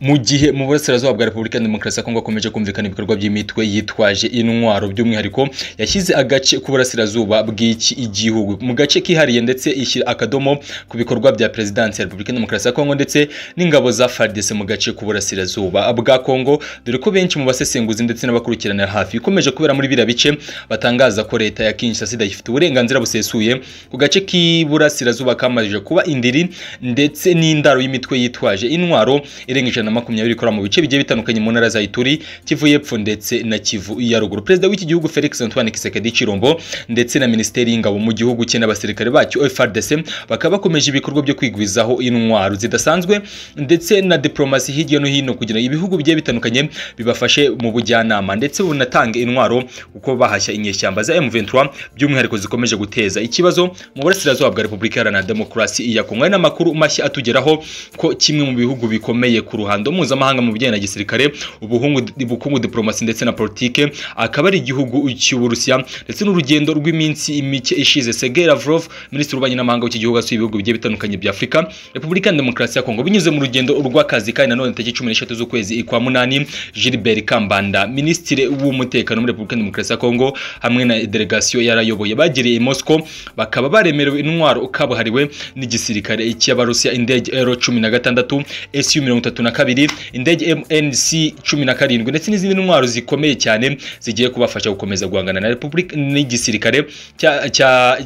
mu gihe mu burasirazuba bwa repubulika ya demokarasi ya kongo hakomeje kumvikana ibikorwa by'imitwe yitwaje intwaro by'umwihariko yashyize agace k'uburasirazuba bw'iki igihugu mu gace kihariye ndetse ishyira akadomo ku bikorwa bya perezidansi ya repubulika ya demokarasi ya kongo ndetse n'ingabo za fardese mu gace k'uburasirazuba bwa kongo dore ko benshi mu basesenguzi ndetse n'abakurikiranira hafi ikomeje kubera muri biriya bice batangaza ko leta ya kinshasa ifite uburenganzira busesuye ku gace k'iburasirazuba kamajije kuba indiri ndetse n'indaro y'imitwe yitwaje intwaro irenga ijana makumyabiri ikora mu bice bigiye bitandukanye mu ntara za Ituri Kivu y'epfo ndetse na Kivu ya ruguru perezida w'iki gihugu Felix Antoine Kisekedi Chirombo ndetse na minisiteri y'ingabo mu gihugu cye n'abasirikare bacyo FARDC bakaba bakomeje ibikorwa byo kwigwizaho intwaro zidasanzwe ndetse na diplomasi hirya no hino kugira ngo ibihugu bigiye bitandukanye bibafashe mu bujyanama ndetse bunatanga intwaro uko bahashya inyeshyamba za M23 by'umwihariko zikomeje guteza ikibazo mu burasirazuba bwa Repubulika Iharanira Demokarasi ya Kongo Hari n'amakuru mashya atugeraho ko kimwe mu bihugu bikomeye ku ruhando mpuzamahanga mu bijyanye na gisirikare ubukungu diplomasi ndetse na politike akaba ari igihugu cy'uburusiya ndetse n'urugendo rw'iminsi mike ishize Sergei Lavrov minisitiri w'ububanyi n'amahanga w'iki gihugu asuye ibihugu bigiye bitandukanye bya Afurika Repubulika ya Demokarasi ya Kongo binyuze mu rugendo rw'akazi kandi nanone tariki cumi n'eshatu z'ukwezi kwa munani Gilbert Kambanda minisitiri w'umutekano muri Repubulika ya Demokarasi ya Kongo hamwe na delegasiyo yarayoboye bagiriye i Moscow bakaba baremerewe intwaro kabuhariwe n'igisirikare cy'abarusiya indege Ero cumi na gatandatu SU mirongo itatu na kabiri indege MNC cumi na karindwi ndetse n'izindi ntwaro zikomeye cyane zigiye kubafasha gukomeza guhangana na repubulika n'igisirikare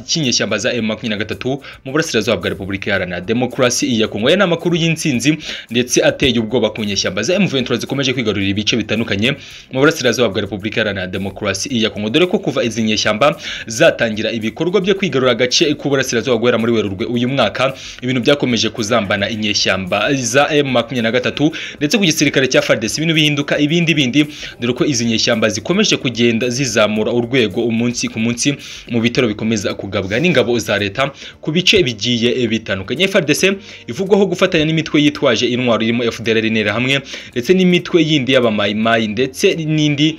cy'inyeshyamba za M23 mu burasirazuba bwa repubulika iharanira demokarasi ya Kongo aya ni amakuru y'intsinzi ndetse ateye ubwoba ku nyeshyamba za M23 zikomeje kwigarurira ibice bitandukanye mu burasirazuba bwa repubulika iharanira demokarasi ya Kongo dore ko kuva izi nyeshyamba zatangira ibikorwa byo kwigarura agace k'uburasirazuba guhera muri Werurwe uyu mwaka ibintu byakomeje kuzambana inyeshyamba za M23 ndetse ku gisirikare cya FARDC ibintu bihinduka ibindi bindi dore ko izi nyeshyamba zikomeje kugenda zizamura urwego umunsi ku munsi mu bitero bikomeza kugabwa n'ingabo za leta ku bice bigiye bitandukanye FARDC ivugwaho gufatanya n'imitwe yitwaje intwaro irimo FDLR hamwe ndetse n'imitwe yindi y'abamayimayi ndetse n'indi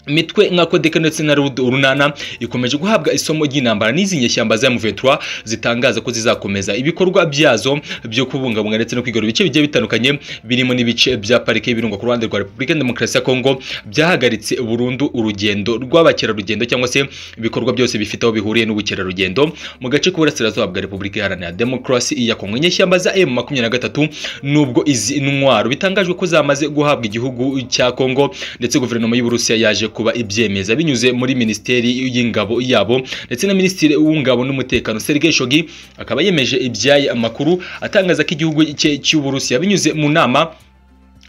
imitwe nka kodeka ndetse na runana ikomeje guhabwa isomo ry'intambara n'izi nyeshyamba za M23 zitangaza ko zizakomeza ibikorwa byazo byo kubungabunga ndetse no kwigarura ibice bigiye bitandukanye birimo n'ibice bya parike y'ibirunga ku ruhande rwa Repubulika ya Demokarasi ya Kongo byahagaritse burundu urugendo rw'abakerarugendo cyangwa se ibikorwa byose bifite aho bihuriye n'ubukerarugendo mu gace k'uburasirazuba bwa Repubulika Iharanira Demokarasi ya Kongo inyeshyamba za M23 nubwo izi ntwaro bitangajwe ko zamaze guhabwa igihugu cya Kongo ndetse guverinoma y'Uburusiya yaje kuba ibyemeza binyuze muri minisiteri y'ingabo yabo ndetse na minisitiri w'ingabo n'umutekano Sergei Shogi akaba yemeje ibyaye amakuru atangaza ko igihugu cye cy'Uburusiya binyuze mu nama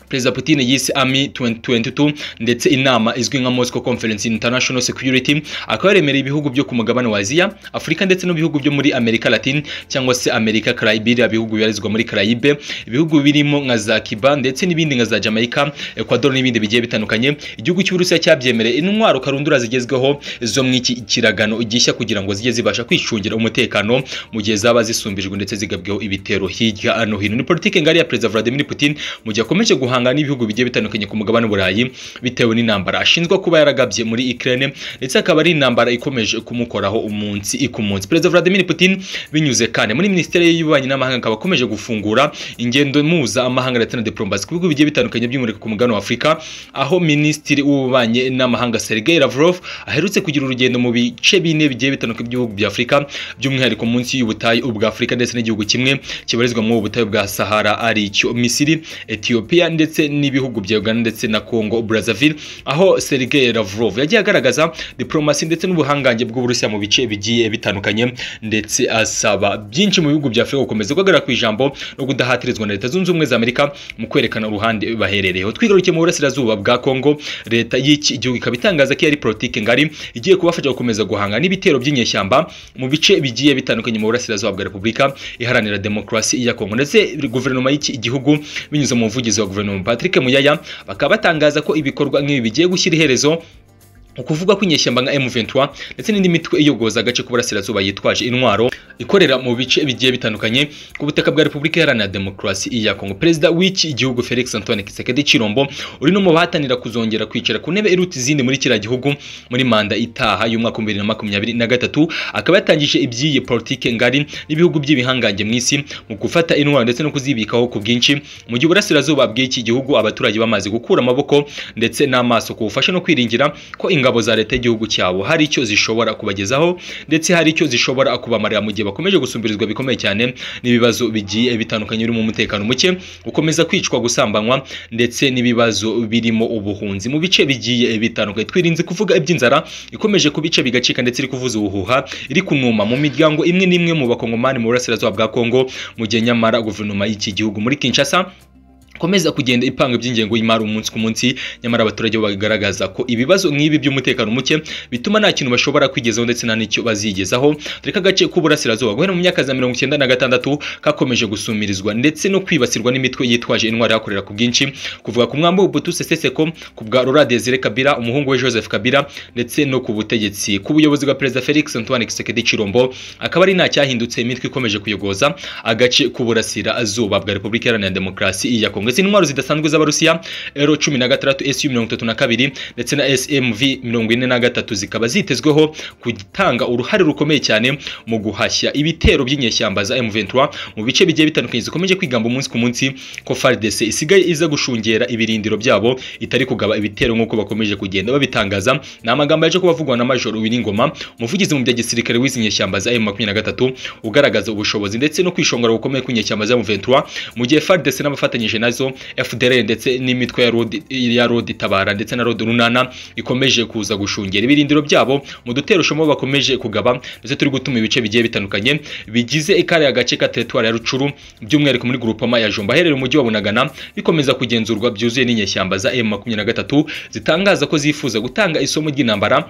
Perezida Putin yise AMI 2022 ndetse inama izwi nka Moscow Conference International Security akaba yemereye ibihugu byo ku mugabane wa Aziya, Afurika ndetse n'ibihugu byo muri Amerika Latin cyangwa se Amerika Caribbean ibihugu bibarizwa muri Caraïbe, ibihugu birimo nka za Cuba ndetse n'ibindi nka za Jamaica, Ecuador n'ibindi bigiye bitandukanye. Igihugu cy'u Burusiya cyabyemereye intwaro karundura zigezweho zo mu iki kiragano gishya kugira ngo zijye zibasha kwicungira umutekano mu gihe zaba zisumbijwe ndetse zigabweho ibitero hirya no hino. Ni politike ngari ya Perezida Vladimir Putin mu gihe akomeje guha guhangana n'ibihugu bigiye bitandukanye ku mugabane w'uburayi bitewe n'intambara ashinzwe kuba yaragabye muri Ukraine ndetse akaba ari intambara ikomeje kumukoraho umunsi ku munsi Perezida Vladimir Putin binyuze kandi muri Ministeri y'Ububanyi n'Amahanga akaba akomeje gufungura ingendo muza amahanga ndetse na diplomasi ku bihugu bigiye bitandukanye by'umurika ku mugabane wa Afurika aho Minisitiri w'Ububanyi n'Amahanga Sergei Lavrov aherutse kugira urugendo mu bice bine bigiye bitandukanye by'ibihugu bya Afurika by'umwihariko munsi y'ubutayu ubwa Afurika ndetse n'igihugu kimwe kibarizwa mu butayu bwa Sahara ari cyo Misiri Ethiopia ndetse ndetse n'ibihugu bya Uganda ndetse na Congo Brazzaville aho Sergei Lavrov yagiye agaragaza diplomasi ndetse n'ubuhangange bw'Uburusiya mu bice bigiye bitandukanye ndetse asaba byinshi mu bihugu bya Afurika gukomeza guhagarara ku ijambo no kudahatirizwa na Leta Zunze Ubumwe za Amerika mu kwerekana uruhande baherereyeho twigarukiye mu burasirazuba bwa Congo leta y'iki gihugu ikaba itangaza ko yari politike ngari igiye kubafasha gukomeza guhanga n'ibitero by'inyeshyamba mu bice bigiye bitandukanye mu burasirazuba bwa Repubulika iharanira demokarasi ya Congo ndetse guverinoma y'iki gihugu binyuze mu muvugizi wa guverinoma Patrick Muyaya bakaba batangaza ko ibikorwa nk'ibi bigiye gushyira iherezo ukuvuga ko inyeshyamba nka M23 ndetse n'indi mitwe iyogoza agace k'uburasirazuba yitwaje intwaro ikorera mu bice bigiye bitandukanye ku butaka bwa Repubulika Iharanira Demokarasi ya Kongo perezida w'iki gihugu Felix Antoine Kisekedi Chirombo uri no mu bahatanira kuzongera kwicara ku ntebe iruta izindi muri kiriya gihugu muri manda itaha y'umwaka wa 2023 akaba yatangije iby'iyi politike ngari n'ibihugu by'ibihangange mu isi mu gufata intwaro ndetse no kuzibikaho ku bwinshi mu gihe uburasirazuba bw'iki gihugu abaturage bamaze gukura amaboko ndetse n'amaso ku bufasha no kwiringira ko ingabo za leta y'igihugu cyabo hari icyo zishobora kubagezaho ndetse hari icyo zishobora kubamarira mu gihe bakomeje gusumbirizwa bikomeye cyane n'ibibazo bigiye bitandukanye birimo umutekano muke gukomeza kwicwa gusambanywa ndetse n'ibibazo birimo ubuhunzi mu bice bigiye bitandukanye twirinze kuvuga iby'inzara ikomeje ku bice bigacika ndetse iri kuvuza ubuhuha iri kunuma mu miryango imwe n'imwe mu bakongomani mu burasirazuba bwa Kongo mu gihe nyamara guverinoma y'iki gihugu muri Kinshasa komeza kugenda ipanga iby'ingengo y'imari umunsi ku munsi nyamara abaturage bagaragaza ko ibibazo nk'ibi by'umutekano muke bituma nta kintu bashobora kwigezaho ndetse nta n'icyo bazigezaho dore ko agace k'uburasirazuba guhera mu myaka za mirongo icyenda na gatandatu kakomeje gusumirizwa ndetse no kwibasirwa n'imitwe yitwaje intwaro ihakorera ku bwinshi kuvuga ku mwambi w'ubutu seseseko ku bwa rora desire kabira umuhungu we joseph kabira ndetse no ku butegetsi ku buyobozi bwa perezida felix antoine kisekedi chirombo akaba ari nta cyahindutse imitwe ikomeje kuyogoza agace k'uburasirazuba bwa repubulika iharanira demokarasi ya kongo ndetse n'intwaro zidasanzwe z'abarusiya ero cumi na gatandatu esu mirongo itatu na kabiri ndetse na smv mirongo ine na gatatu zikaba zitezweho gutanga uruhare rukomeye cyane mu guhashya ibitero by'inyeshyamba za m23 mu bice bigiye bitandukanye zikomeje kwigamba umunsi ku munsi ko fardc isigaye iza gushungera ibirindiro byabo itari kugaba ibitero nk'uko bakomeje kugenda babitangaza ni amagambo yaje kubavugwa na major wiringoma umuvugizi mu bya gisirikare w'izi nyeshyamba za m23 ugaragaza ubushobozi ndetse no kwishongora gukomeye kw'inyeshyamba za m23 mu gihe fardc n'abafatanyije nazo nazo FDL ndetse n'imitwe ya road ya road itabara ndetse na road runana ikomeje kuza gushungera ibirindiro byabo mu dutero shomo bakomeje kugaba ndetse turi gutuma ibice bigiye bitandukanye bigize ikare agace ka territoire ya Rucuru by'umwihariko muri groupement ya Jomba herere umujyi wa Bunagana bikomeza kugenzurwa byuzuye n'inyeshyamba za M23 zitangaza ko zifuza gutanga isomo ry'intambara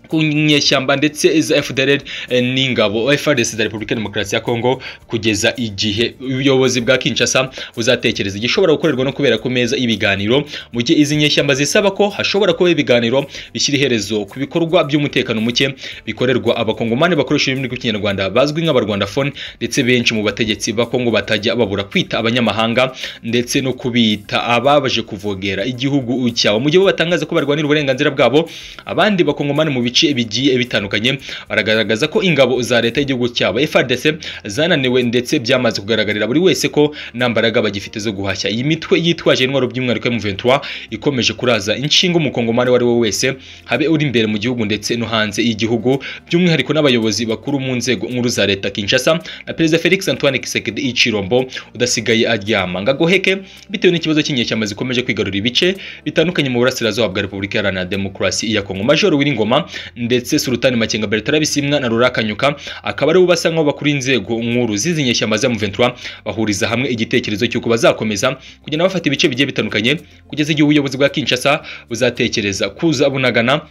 ku nyeshyamba ndetse za FDLR n'ingabo FARDC za Republika Demokarasi ya Kongo kugeza igihe ubuyobozi bwa Kinshasa buzatekereza igishobora gukorerwa no kubera ku meza ibiganiro mu gihe izi nyeshyamba zisaba ko hashobora kuba ibiganiro bishyira iherezo ku bikorwa by'umutekano muke bikorerwa abakongomani bakoresha ururimi rw'ikinyarwanda bazwi nk'abarwandafone ndetse benshi mu bategetsi ba Kongo batajya babura kwita abanyamahanga ndetse no kubita ababaje kuvogera igihugu cyabo mu gihe bo batangaza ko barwanira uburenganzira bwabo abandi bakongomani mu bice bice bigiye bitandukanye baragaragaza ko ingabo za leta y'igihugu cyabo FARDC zananiwe ndetse byamaze kugaragarira buri wese ko nta mbaraga bagifite zo guhashya iyi mitwe yitwaje intwaro by'umwihariko M23 ikomeje kuraza inshinga umukongomani wari we wese habe uri imbere mu gihugu ndetse no hanze y'igihugu by'umwihariko n'abayobozi bakuru mu nzego nkuru za leta Kinshasa na Perezida Felix Antoine Kisekedi Ichirombo udasigaye aryama ngagoheke bitewe n'ikibazo cy'inyeshyamba zikomeje kwigarurira ibice bitandukanye mu burasirazuba bwa Repubulika Iharanira Demokarasi ya Kongo Major Wiringoma ndetse Sultani Makenga Bertrand Bisimwa na Rurakanyuka akaba ari basa nkaho bakuri inzego nkuru zizi nyeshyamba za M23 bahuriza hamwe igitekerezo cy'uko bazakomeza kugenda bafata ibice bigiye bitandukanye kugeza igihe ubuyobozi bwa Kinshasa buzatekereza kuza bunagana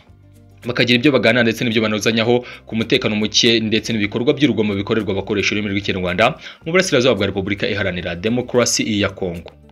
bakagira ibyo bagana ndetse n'ibyo banozanyaho ku mutekano muke ndetse n'ibikorwa by'urugomo bikorerwa abakoresha ururimi rw'ikinyarwanda mu burasirazuba bwa Repubulika Iharanira Demokarasi ya Kongo